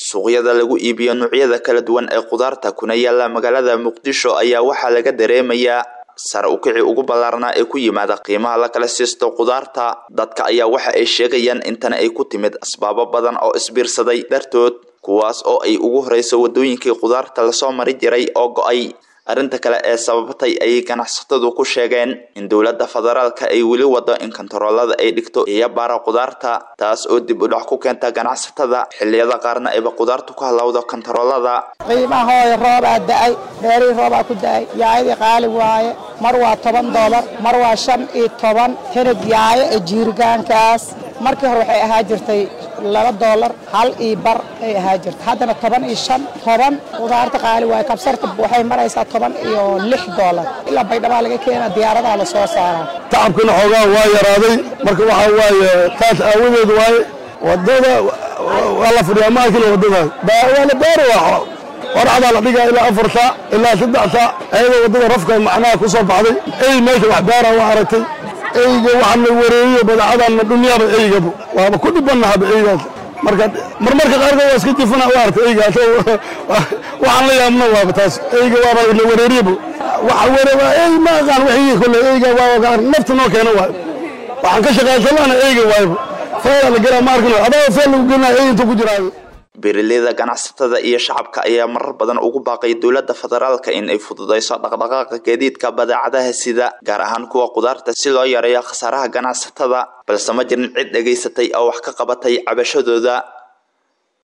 suuqyada lagu iibiyo noocyada kala duwan ee khudaarta kuna yaala magaalada muqdisho ayaa waxaa laga dareemayaa sare ukici ugu ballaarnaa ee ku yimaada qiimaha la kala siisto khudaarta dadka ayaa waxa ay sheegayaan intana ay ku timid asbaabo badan oo isbiirsaday dartood kuwaas oo ay ugu horeyso wadooyinkii khudaarta lasoo mari jiray oo go-ay arrinta kale ee sababtay ayay ganacsatadu ku sheegeen in dowladda federaalka ay weli wado in kontaroolada ay dhigto iyo baara khudaarta taas oo dib u dhac ku keenta ganacsatada xilliyada qaarna ayba khudaartu ku halowdo kontaroolada qiimahooda roobaa da-ay beerihii roobaa ku da-ay yaayadii qaali waaye mar waa toban doolar mar waa shan iyo toban hinid yaayo ee jiirigaankaas markii hore waxay ahaa jirtay laba doolar hal iyo bar ay ahaa jirtay haddana toban iyo shan toban khudaarta qaali waaye kabsarta waxay maraysaa toban iyo lix doolar ilaa baydhabaa laga keena diyaaradaha la soo saaraa tacabkana xoogaa waa yaraaday marka waxaa waaye taas aawadeed waaye wadada waa la fadhiyaa maakina wadada waa la baari waa qoracdaa la dhigaa ilaa afar saac ilaa saddex saac ayadoo wadada rafka macnaha ku soo baxday ey meesha wax baara waa aragtay eyga waxaan la wareeyiyo badacadana dhunyaaba eygaba waaba ku dhibannahaba eygaas marka marmarka qaarkood waa iska jifana u arta eygaas waxaan la yaabna waaba taas eyga waaba la wareeriyaba waxa were ey ma aqaan wixii kole eyga waa nafta noo keena waayo waxaan ka shaqaysanana eyga waayba feela la gelaa ma arkin adaa feel lagu gelina ey intuu ku jiraayo beeraleyda ganacsatada iyo shacabka ayaa marar badan ugu baaqay dowladda federaalka in ay fududeyso dhaqdhaqaaqa gaadiidka badeecadaha sida gaar ahaan kuwa khudaarta si loo yareeyo khasaaraha ganacsatada balse ma jirin cid dhegaysatay oo wax ka qabatay cabashadooda